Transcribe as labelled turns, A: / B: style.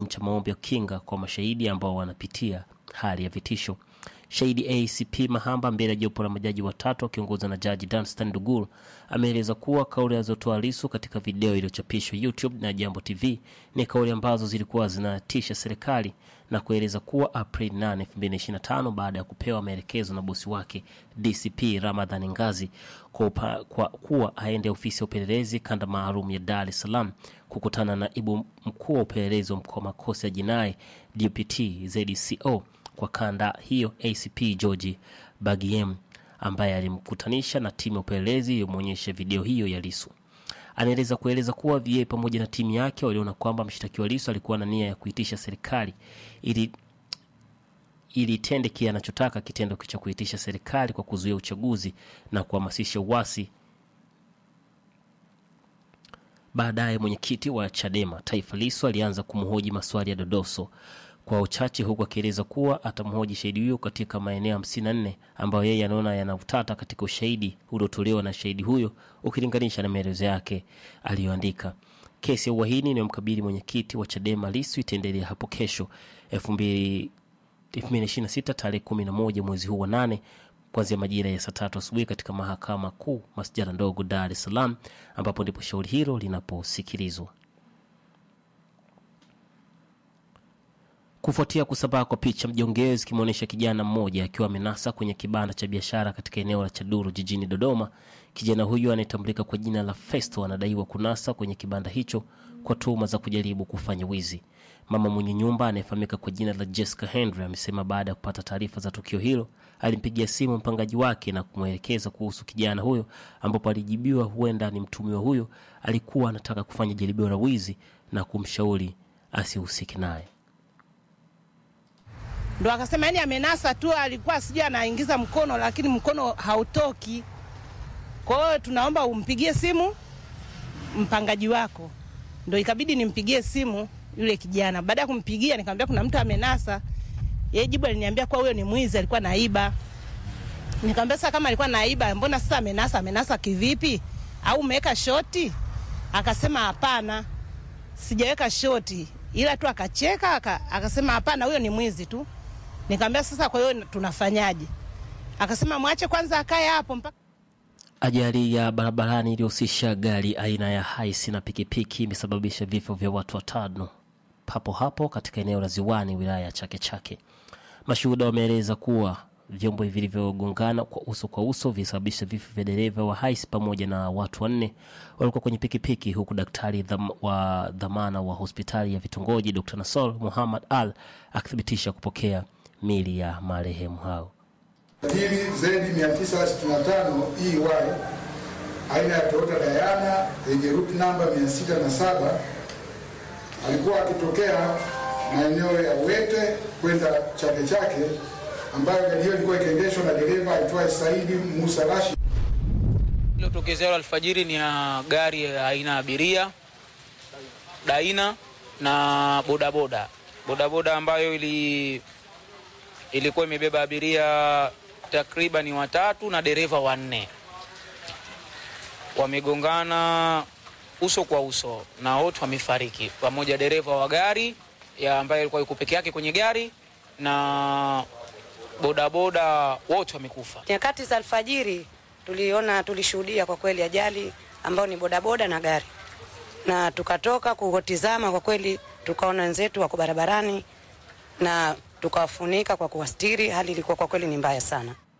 A: cha maombi ya kinga kwa mashahidi ambao wanapitia hali ya vitisho. Shahidi ACP Mahamba mbele ya jopo la majaji watatu akiongozwa na jaji Danstan Dugul ameeleza kuwa kauli alizotoa Lisu katika video iliyochapishwa YouTube na Jambo TV ni kauli ambazo zilikuwa zinatisha serikali na kueleza kuwa Aprili 8, 2025 baada ya kupewa maelekezo na bosi wake DCP Ramadhani Ngazi kwa, upa, kwa kuwa aende ofisi ya upelelezi kanda maalum ya Dar es Salaam kukutana na naibu mkuu wa upelelezi wa mkoa makosa ya jinai DPT ZCO kwa kanda hiyo ACP George Bagiem ambaye alimkutanisha na timu ya upelelezi iliyomwonyesha video hiyo ya Lisu. Anaeleza kueleza kuwa VA pamoja na timu yake waliona kwamba mshtakiwa Lisu alikuwa na nia ya kuitisha serikali ili ili itende kile anachotaka, kitendo cha kuitisha serikali kwa kuzuia uchaguzi na kuhamasisha uasi. Baadaye mwenyekiti wa Chadema Taifa Lisu alianza kumhoji maswali ya dodoso kwa uchache, huku akieleza kuwa atamhoji shahidi huyo katika maeneo 54 ambayo yeye anaona yana utata katika ushahidi uliotolewa na shahidi huyo ukilinganisha na maelezo yake aliyoandika. Kesi ya uhaini inayomkabili mwenyekiti wa Chadema Lisu itaendelea hapo kesho 2026 tarehe 11 mwezi huu wa nane kuanzia majira ya saa tatu asubuhi katika mahakama kuu masjala ndogo Dar es Salaam, ambapo ndipo shauri hilo linaposikilizwa. Kufuatia kusambaa kwa picha mjongeo zikimwonyesha kijana mmoja akiwa amenasa kwenye kibanda cha biashara katika eneo la Chaduru jijini Dodoma. Kijana huyo anayetambulika kwa jina la Festo anadaiwa kunasa kwenye kibanda hicho kwa tuhuma za kujaribu kufanya wizi. Mama mwenye nyumba anayefahamika kwa jina la Jessica Henry amesema baada ya kupata taarifa za tukio hilo alimpigia simu mpangaji wake na kumwelekeza kuhusu kijana huyo, ambapo alijibiwa huenda ni mtumiwa huyo alikuwa anataka kufanya jaribio la wizi na kumshauri asihusike naye.
B: ndo akasema yani amenasa tu, alikuwa sijui anaingiza mkono, lakini mkono hautoki. Kwa hiyo tunaomba umpigie simu mpangaji wako. Ndo ikabidi nimpigie simu yule kijana. Baada ya kumpigia, nikamwambia kuna mtu amenasa. Yeye jibu aliniambia kuwa huyo ni mwizi, alikuwa naiba. Nikamwambia sasa, kama alikuwa naiba, mbona sasa amenasa? Amenasa kivipi? Au umeweka shoti? Akasema hapana, sijaweka shoti, ila tu akacheka aka, akasema hapana, huyo ni mwizi tu. Nikamwambia sasa, kwa hiyo tunafanyaje? Akasema mwache kwanza akae hapo mpaka
A: Ajali ya barabarani iliyohusisha gari aina ya haisi na pikipiki imesababisha vifo vya watu watano papo hapo katika eneo la Ziwani, wilaya ya Chake Chake. Mashuhuda wameeleza kuwa vyombo vilivyogongana kwa uso kwa uso vilisababisha vifo vya dereva wa haisi pamoja na watu wanne walikuwa kwenye pikipiki, huku daktari dham, wa dhamana wa hospitali ya vitongoji Dr. Nasol Muhammad Al akithibitisha kupokea mili ya marehemu hao.
C: Hili zedi 965 EY aina ya Toyota Diana yenye route namba 607 alikuwa akitokea maeneo ya Wete kwenda Chake Chake, ambayo gari hiyo ilikuwa ikiendeshwa na dereva aitwaye Saidi Musa Rashid.
D: Iliyotokezea alfajiri ni ya gari ya aina ya abiria Daina na bodaboda bodaboda ambayo ili ilikuwa imebeba abiria takriban watatu na dereva wanne. Wamegongana uso kwa uso na wote wamefariki, pamoja dereva wa gari ya ambaye alikuwa yuko peke yake kwenye gari na bodaboda wote wamekufa.
E: Nyakati za alfajiri tuliona, tulishuhudia kwa kweli ajali ambayo ni bodaboda na gari, na tukatoka kutizama, kwa kweli tukaona wenzetu wako barabarani na tukawafunika kwa kuwastiri. Hali ilikuwa kwa kweli ni mbaya sana.